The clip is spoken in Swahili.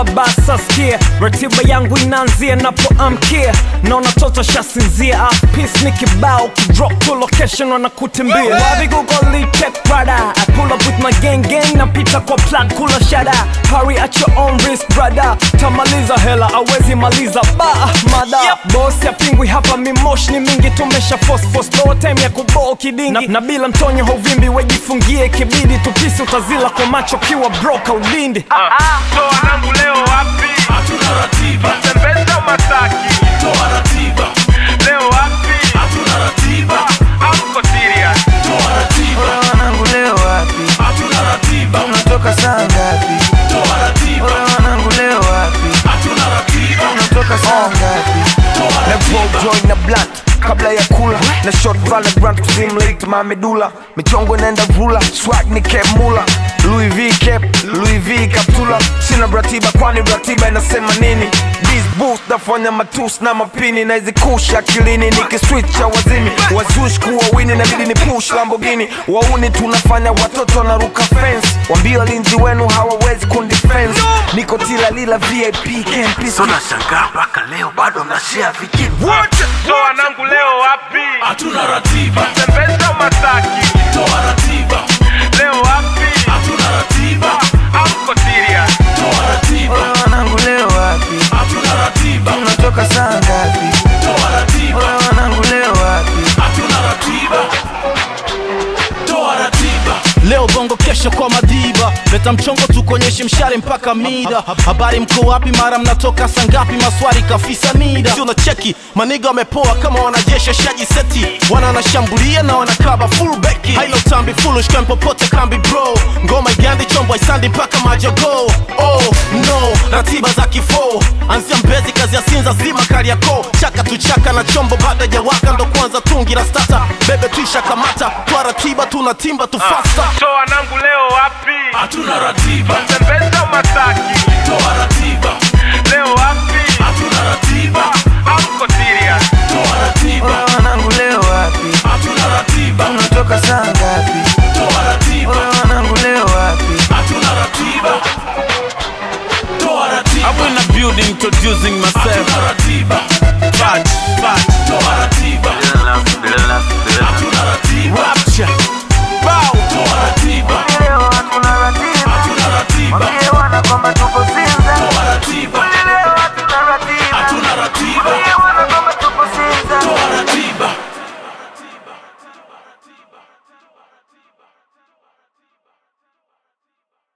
kama basa skia ratiba yangu inaanzia napoamkia naona toto shasinzia peace ni kibao kidrop to location wanakutimbia wapi google check brother I pull up with my gang gang napita kwa plug kula shada hurry at your own risk brother tamaliza hela awezi maliza ba mada boss ya pingwi hapa mimosh ni mingi tumesha force force low time ya kuboo kidingi na, na bila mtonyo hauvimbi wejifungie kibidi tupisi utazila kwa macho kiwa broka ulindi toa nangu leo wapi hatuna ratiba tembeza masaki toa ratiba leo wapi hatuna ratiba amko serious toa ratiba Ole wanangu leo wapi? hatuna ratiba Unatoka saa ngapi? toa ratiba Ole wanangu leo wapi? hatuna ratiba Unatoka saa ngapi? toa na ratiba roll joint na blunt kabla ya kula na short Valorant kuzimlate mamedula michongo inaenda rula swag ni cap mula Louis V cap Louis V kaptula sina ratiba kwani ratiba inasema nini This boost nafanya matus na mapini na hizi kush akilini nikiswitcha wazimi wazush kuwa wini nabidi ni push Lamborghini wauni tunafanya watoto wanaruka fence wambia walinzi wenu hawawezi kundifense niko tila lila VIP campus tunashangaa mpaka leo bado mnashea vijibu toa nangu leo wapi hatuna ratiba tembeza masaki toa ratiba leo wapi hatuna ratiba amko serious toa ratiba Ole wanangu leo wapi? hatuna ratiba Unatoka saa ngapi? toa ratiba Ole wanangu leo wapi? hatuna ratiba toa ratiba leo bongo kesho kwa madiba leta mchongo tukonyeshe mshare mpaka mida habari mko wapi mara mnatoka sangapi maswari kafisa nida si unacheki maniga wamepoa kama wanajeshi shaji seti wana wanashambulia na wanakaba full beki hailo tambi foolish kan popote kambi bro ngoma igandi chombo isandi mpaka majogo oh no ratiba za kifo anzia mbezi kazi ya sinza zima kariako chaka tuchaka na chombo baada ya waka ndo kwanza tungi la stata bebe tuisha kamata kwa ratiba tunatimba tufasta toa nangu leo wapi hatuna ratiba tembeza masaki toa ratiba leo wapi hatuna ratiba amko serious toa ratiba Ole wanangu leo wapi? hatuna ratiba Unatoka saa ngapi? toa ratiba Ole wanangu leo wapi? hatuna ratiba toa ratiba I'm in the building introducing myself hatuna ratiba Fat, fat, toa ratiba hatuna ratiba rapture Bow toa ratiba Leo hatuna ratiba. hatuna ratiba Mwambie wana kwamba tuko